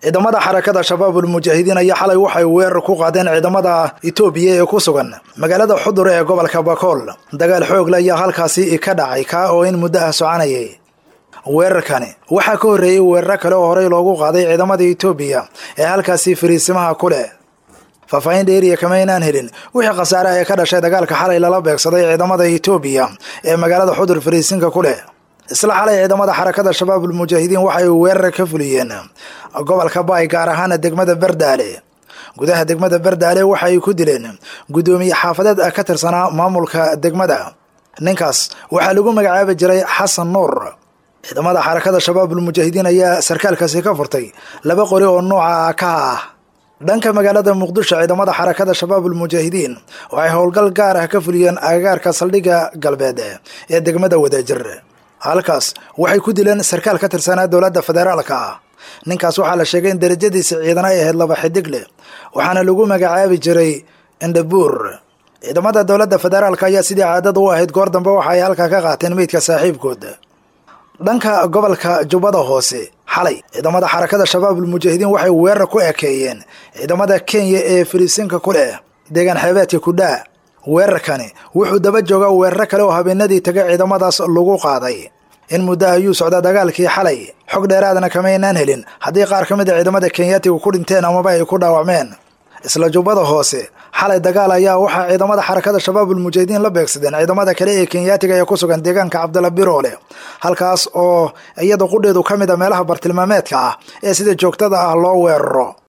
ciidamada xarakada shabaabul mujaahidiin ayaa xalay waxay weerar ku qaadeen ciidamada etoobiya ee ku sugan magaalada xudur ee gobolka bakool dagaal xoogle ayaa halkaasi ka dhacay kaa oo in muddo ah soconayay weerarkani waxaa ka horreeyey weeraro kale oo horey loogu qaaday ciidamada etoobiya ee halkaasi fariisimaha ku leh faahfaahin dheeriya kama inaan helin wixii khasaare ee ka dhashay dagaalka xalay lala beegsaday ciidamada etoobiya ee magaalada xudur fariisinka ku leh isla xalay ciidamada xarakada shabaabul mujaahidiin waxay weerar ka fuliyeen gobolka baay gaar ahaana degmada bardaale gudaha degmada bardaale waxay ku dileen guddoomiye xaafadeed ka tirsanaa maamulka degmada ninkaas waxaa lagu magacaabi jiray xasan nuur ciidamada xarakada shabaabul mujaahidiin ayaa sarkaalkaasi ka furtay laba qori oo nooca ka ah dhanka magaalada muqdisho ciidamada xarakada shabaabul mujaahidiin waxay howlgal gaar ah ka fuliyeen agagaarka saldhigga galbeed ee degmada wadajir halkaas waxay ku dileen sarkaal ka tirsanaa dowladda federaalka ah ninkaas waxaa la sheegay in darajadiisa ciidan ay ahayd laba xidig leh waxaana lagu magacaabi jiray indhabuur ciidamada dowladda federaalka ayaa sidii caadada u ahayd goor dambe waxa ay halkaa ka qaateen meydka saaxiibkood dhanka gobolka jubbada hoose xalay ciidamada xarakada shabaabul mujaahidiin waxay weerar ku ekeeyeen ciidamada kenya ee fariisinka ku leh deegaan xeebeedka kudhaa weerarkani wuxuu daba joogaa weeraro kale oo habeenadii tagay ciidamadaas lagu qaaday in muddo ayuu socdaa dagaalkii xalay xog dheeraadna kamaynaan helin haddii qaar ka mid a ciidamada kenyaatiga ku dhinteen amaba ay ku dhaawacmeen isla jubbada hoose xalay dagaal ayaa waxaa ciidamada xarakada shabaabul mujaahidiin la beegsadeen ciidamada kale ee kenyaatiga ee ku sugan deegaanka cabdalla biroole halkaas oo iyada qudheedu ka mid a meelaha bartilmaameedka ah ee sida joogtada ah loo weeraro